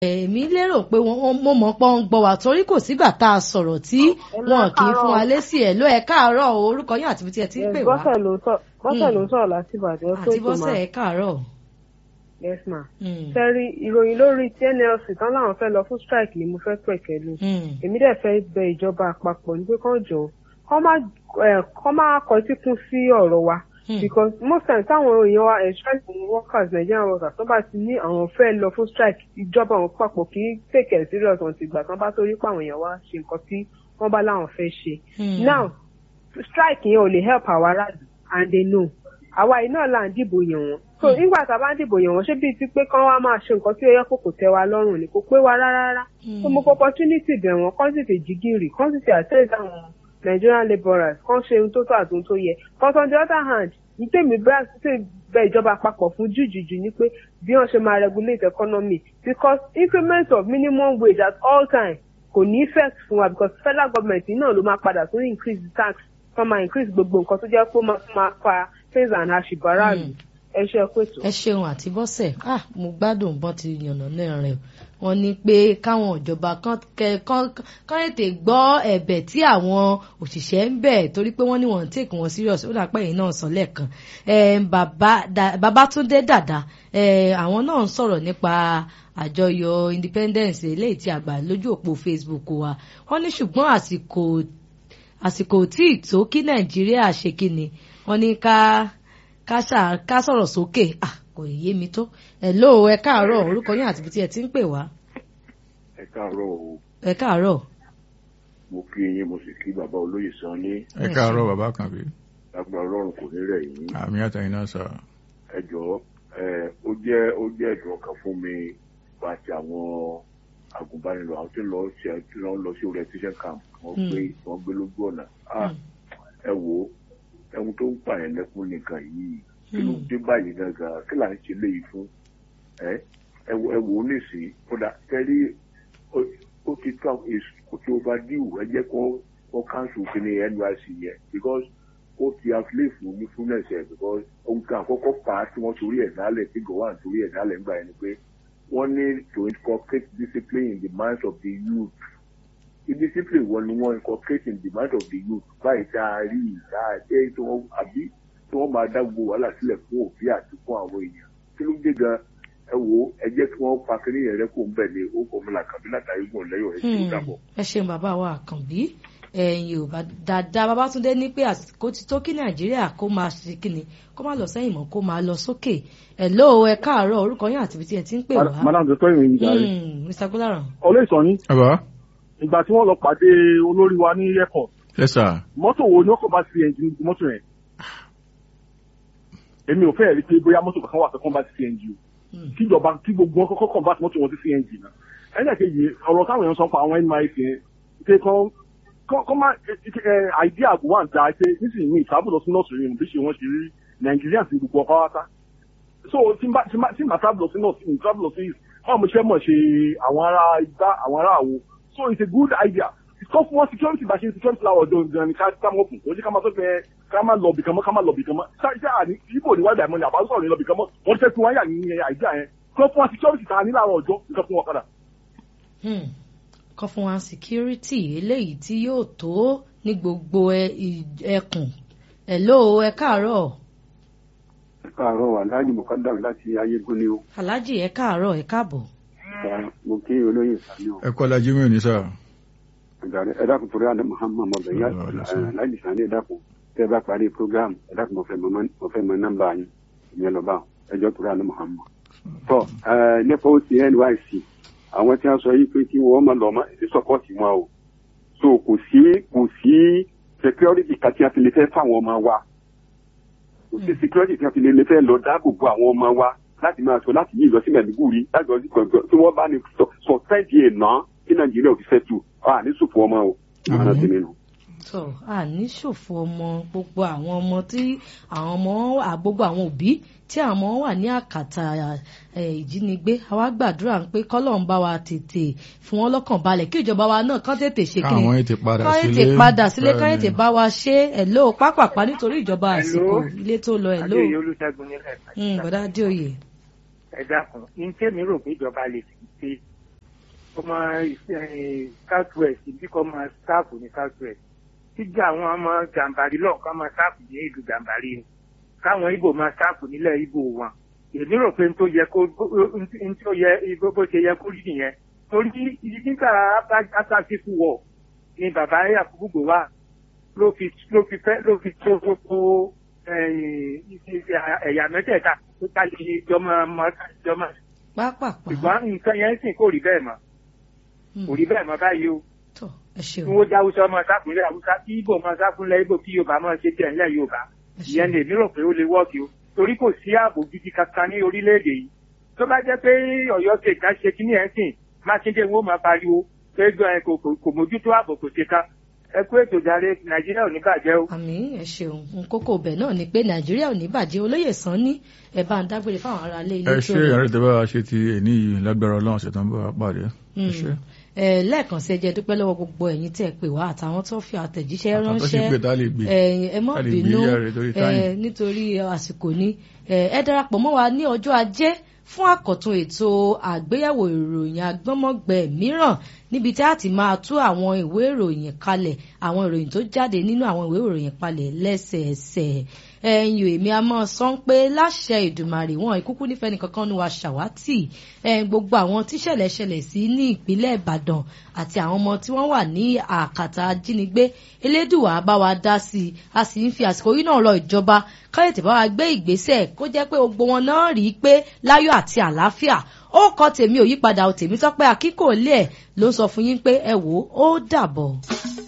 èmi lérò pé wọn mo mọ̀ pọ́n ń gbọ́ wa torí kò sígbà tá a sọ̀rọ̀ tí wọn kì í fún wa lésì ẹ̀ ló ẹ káàárọ̀ o orúkọ yín àti ibi tí ẹ ti ń pè wá. bọ́sẹ̀ ló sọ bọ́sẹ̀ ló sọ̀rọ̀ láti ìbàdàn àti bọ́sẹ̀ ẹ káàárọ̀. yes ma. sẹ́rí ìròyìn lórí tí nlc tán láwọn fẹ́ lọ fún strike ni mo fẹ́ pẹ̀kẹ́ lu. èmi dẹ̀ fẹ́ bẹ ìjọba àpapọ̀ ní pé kán jọ kán má kọ síkún sí ọ̀rọ̀ wa because most times táwọn èèyàn wa strike workers Nigerian workers tó bá ti ní àwọn fẹ́ lọ fún strike ìjọba àwọn papọ̀ kì í take it serious wọn ti gbà tán bá torí pé àwọn èèyàn wa ṣe nǹkan tí wọ́n bá láwọn fẹ́ ṣe. now strike yẹn ò lè help àwa aráàlú and they know àwa yìí náà là ń dìbò yàn wọ́n so nígbà tá a bá ń dìbò yàn wọ́n ṣé bíi ti pé kán wá máa ṣe nǹkan tí ó yẹ kó kò tẹ́ wa lọ́rùn ni kò pé wa rárá rárá so mo kọ opportunity bẹ̀ wọ́n kán sì tè jìgìrì kán sì tè àtẹ́sí àwọn Nigerian labourers kán ṣe ohun tó tó àti ohun tó yẹ but on the other hand ní tèmi bá ṣe bẹ ìjọba àpapọ̀ fún jùjùjù ni pé bí wọ́n ṣe máa regulate economy because increment of minimum wage at all time kò ní effect fún wa because federal government náà ló máa padà tún increase the tax wọ́n máa increase gbogbo nǹkan tó jẹ́ pé ó máa tún máa fa things and àṣìbára lù ẹ ṣe pètò. ẹ ṣeun àti bọ́sẹ̀ ah mo gbádùn bọ́n ti yànnà náà rẹ̀ wọ́n ní pé káwọn ìjọba kan tètè gbọ́ ẹ̀bẹ̀ tí àwọn òṣìṣẹ́ ń bẹ̀ torí pé wọ́n ní wọ́n ń take wọn serious ó dàpẹ́ yìí náà sọ lẹ́ẹ̀kan Babátúndé Dàda àwọn náà ń sọ̀rọ̀ nípa àjọyọ̀ independence eléyìí tí àgbà lójú òpó Facebook wa wọ́n ní ṣùgbọ́n àsìkò àsìkò tí ì tó kí Nàìjíríà ṣe kí ni wọ́n ní ká ká sọ̀rọ̀ sókè kò yé mi tó hello ẹ káàárọ̀ orúkọ yín àti ibi tí ẹ ti ń pè wá. ẹ káàárọ̀ o. ẹ káàárọ̀. mo kí yín mo sì kí bàbá olóyè sàn ní. ẹ káàárọ̀ bàbá kan bí. lágbára ọlọ́run kò ní rẹ̀ yín. àmì àtẹ̀yìn náà sọ. ẹ jọ̀ọ́ ẹ ó jẹ́ ó jẹ́ ẹ̀dùn ọkàn fún mi àti àwọn agùnbánirọ̀ àwọn tí ń lọ sí tí wọ́n lọ sí orientation camp wọ́n gbé wọ́n gbé lójú ọ̀nà. ẹ wo ẹ̀hun tó ń pààyàn lẹ́kún nìkan yìí kí ló dé báyìí gangan kí là ń ṣe léyìí fún ẹ ẹ wò ó nìsín kódà kẹrí ó ti tó kò tí ó bá díwù ẹ jẹ́ kó kó cancel kí ni NYSC yẹn because ó ti afilé fún ní fúnẹ̀s ẹ̀ because ohun kan àkọ́kọ́ fà á tí wọ́n torí ẹ̀ dálẹ̀ tí gọ̀wán torí ẹ̀ dálẹ̀ ńgbà yẹn ni pé wọ́n ní to inculcate discipline in the minds of the youth indiscipline wọn ni wọ́n inculcate in the minds of the youth báyìí tá a rí ìdá ẹ̀ tí wọ́n àbí tí wọ́n máa dá gbogbo wàhálà sílẹ̀ fún òbí àti fún àwọn èèyàn kí ló dé gan ẹ wo ẹ jẹ́ kí wọ́n pa kínní yẹn rẹ́ kó ń bẹ̀ ní ó kọ́ mi là kàbí látàrí gùn lẹ́yìn ẹ̀ tí ó dàbọ̀. ẹ ṣeun bàbá wa àkànbí ẹ̀yin ò bá dáadáa babátúndé ní pé àsìkò ti tó kí nàìjíríà kó máa ṣe kíni kó má lọ sẹ́yìn mọ́ kó máa lọ sókè ẹ̀ ló ẹ káàárọ̀ orúkọ yín àti ibi tí ẹ ti ń pè wá. madam tó tọ́yìn ìrìn ìjà rẹ̀. mr gbọ́dọ̀ràn. olóòsàn ni bàbá. ìgbà tí wọ́n lọ pàdé olórí wa ní airport. yes sir. mọ́tò wo ni wọ́n kọ́ bá sí ẹ̀jìn mọ́tò yẹn èmi ò fẹ́ rí pé bóyá mọ́tò kankan wà tó kàn bá sí CNG o kíjọba kí gbogbo wọn kọ́kọ́ kàn bá mọ́tò wọn sí CNG náà ẹlẹ́kejì ọ̀rọ̀ táwọn èèyàn sọ pa àwọn NYSC yẹn pé kọ́ kọ́ má àìdí àgbo wà ń da pé nísìnyí ìtàbù lọ sí nọ́ọ̀sì rìn bí ṣe wọ́n ṣe rí Nàìjíríà sí gbogbo ọkọ̀ wáta so tí n bá tí n bá tábù lọ sí nọ́ọ̀sì ní tábù lọ sí báwo mo ṣe mọ̀ ṣe àwọn ará igbá àwọn ará àwo so it's a good idea kọ́ fún wọn security bá ṣe security láwọ̀ ọjọ́ gan ni ká ká mọ̀ kù ó jẹ́ ká máa tó fẹ́ ká máa lọ bìkan mọ́ ká máa lọ bìkan mọ́ ṣáà àní ibo ni wáyé àìmọ́ ni àbá sọ̀rọ̀ ní lọ bìkan mọ́ wọ́n fẹ́ fún wáyà ní àìdí àyẹn kọ́ fún wa security ta ní láàárọ̀ ọjọ́ nǹkan fún wọn padà. kọ́ fún wa security eléyìí tí yóò tó ní gbogbo ẹkùn ẹ̀ ló ẹ káàárọ̀. ẹ káàárọ̀ aláàjì mọ̀kádàm láti ayégún ni o. aláàjì ẹ káàárọ̀ ẹ káàbọ̀. mo kí olóyè sani o. ẹ kọ́ lajú mi ò ní sáà ẹ dákun torí àná muhammad mọbẹ yá láti sàn ní ẹ dákun tẹ bá parí program ẹ dákun mo fẹ́ mọ̀ nọ́mbà yín ìyẹn lọ bá ẹjọ́ torí àná muhammad. tọ nípa ó ti nysc àwọn tí wọn sọ yìí pé kí wọn máa lọ ọmọ èdè sọpọtì wọn o so kò sí kò sí security kàtí àti lè fẹ́ fáwọn ọmọ wa kò sí security kàtí lè fẹ́ lọ dáàbò bo àwọn ọmọ wa láti máa sọ láti yí ìlọsí mẹ́ẹ̀ẹ́dúgùrì láti lọ sí gbọ̀ngàn tí wọ́n bá ní sọ fẹ́ẹ̀dì ẹ̀ náà kí nàìjíríà ò fi fẹ́ tù a ní ṣòfò ọmọ o ọmọ sí mi nù. sọ a ní ṣòfò ọmọ gbogbo àwọn ọmọ tí àwọn ọmọ gbogbo àwọn òbí tí àwọn ọmọ wà ní àkàtà ìjínigbé àwa gbàdúrà pé kọ́lọ́n bá wa tètè fún wọn lọ́kàn balẹ̀ kí ìjọba wa náà kán tètè ṣe kí káwọn ètè padà kán sílé tètè padà sílé kán tètè bá wa ṣe ẹ̀ ló pápápá nítorí ìjọba àsìkò ilé tó lọ ẹ̀ ló adéyẹ olùṣègùn nílẹ̀ bọ̀dá adéoyè. ẹ dákun ní tèmi rò pé ìjọba lè fi ṣe ọmọ south west bí kò máa sáàpù ní south west tíjà àwọn ọmọ gàǹbàrí lọ ká máa sáàpù ní ìlú gàǹbàrí ni káwọn ibo máa sáàpù nílẹ̀ ibo wọn èmi rò pé n tó yẹ kó n tó yẹ bó ṣe yẹ kó rí nìyẹn torí nígbà afásitì wọ̀ ni bàbá yakubu gbowá ló fi ló fi fẹ́ ló fi tó gbogbo ẹ̀yà mẹ́tẹ̀ẹ̀ta tó ká lè jọmọ jọmọ. pápápá. ṣùgbọ́n nǹkan yẹn sì kò rí bẹ́ẹ̀ mọ́ kò rí bẹ́ẹ̀ mọ́ báyìí o. tọ ẹ ṣeun. tí wọ́n já haúsá ọmọ sáfúnlẹ̀ haúsá tí ibo ọmọ sáfúnlẹ̀ ibo kí yorùbá máa ṣe tiẹ̀ ńlẹ̀ yorùbá ìyẹn lè mí rò pé ó lè wọ́ọ̀kì o torí kò sí ààbò gidi kankan ní orílẹ̀-èdè yìí tó bá jẹ́ pé ọ̀yọ́ ṣe ká ṣe kíní ẹ̀ sìn mákindé wo máa pariwo pé kò mójútó ààbò kò ṣe ká ẹ kú ètò ìdarí nàìjíríà ò ní bàjẹ́ o. àmì ẹ ṣeun nkókó bẹ́ẹ̀ náà ni pé nàìjíríà ò ní bàjẹ́ olóyè sàn ní ẹ bá ń dágbére fáwọn ará ilé ilé ẹ ṣe ìyàrá ìtẹ́ bá wa ṣe ti èní yìí lágbára ọlọ́run ṣètò bá wa pàdé. ẹ ṣe. ẹ lẹ́ẹ̀kan sí ẹ jẹ́ dúpẹ́ lọ́wọ́ gbogbo ẹ̀yin tẹ́ ẹ pè wá àtàwọn tó fi àtẹ̀jíṣẹ́ Àtàwọn tó sì ránṣẹ́ pè tá lè gbé. ẹ má Tá lè gbé bínú yàrá torí ẹ táyìn. nítorí àsìkò ní ẹ darapọ̀ mọ́ wa ní ọjọ́ ajé fún àkọ́tún ètò àgbéyẹ̀wò ìròyìn agbọ́mọ̀gbẹ́ mìíràn níbi tí a ti máa tú àwọn ìwé ìròyìn kalẹ̀ àwọn ìròyìn tó jáde nínú àwọn ìwé ìròyìn palẹ̀ lẹ́sẹẹsẹ ẹ̀yin èmi a máa sọ pé láṣẹ ìdùmarè wọn ìkúkú nífẹ̀ẹ́ nìkankan ní wa ṣàwátì ẹ̀yin gbogbo àwọn tíṣẹ̀lẹ̀ ṣẹlẹ̀ sí ní ìpínlẹ̀ ìbàdàn àti àwọn ọmọ tí wọ́n wà ní àkàtà ajínigbé elédùwà bá wa dá sí i a sì ń fi àsìkò yìí náà rọ ìjọba káyọ̀tì bá wa gbé ìgbésẹ̀ kó jẹ́ pé gbogbo wọn náà rí i pé láyọ̀ àti àlàáfíà ó kọ tèmi ò yípadà ò tèmi tọ́pẹ́ akíkò lé ẹ̀ ló sọ fún yín pé ẹ wò ó dàbọ̀.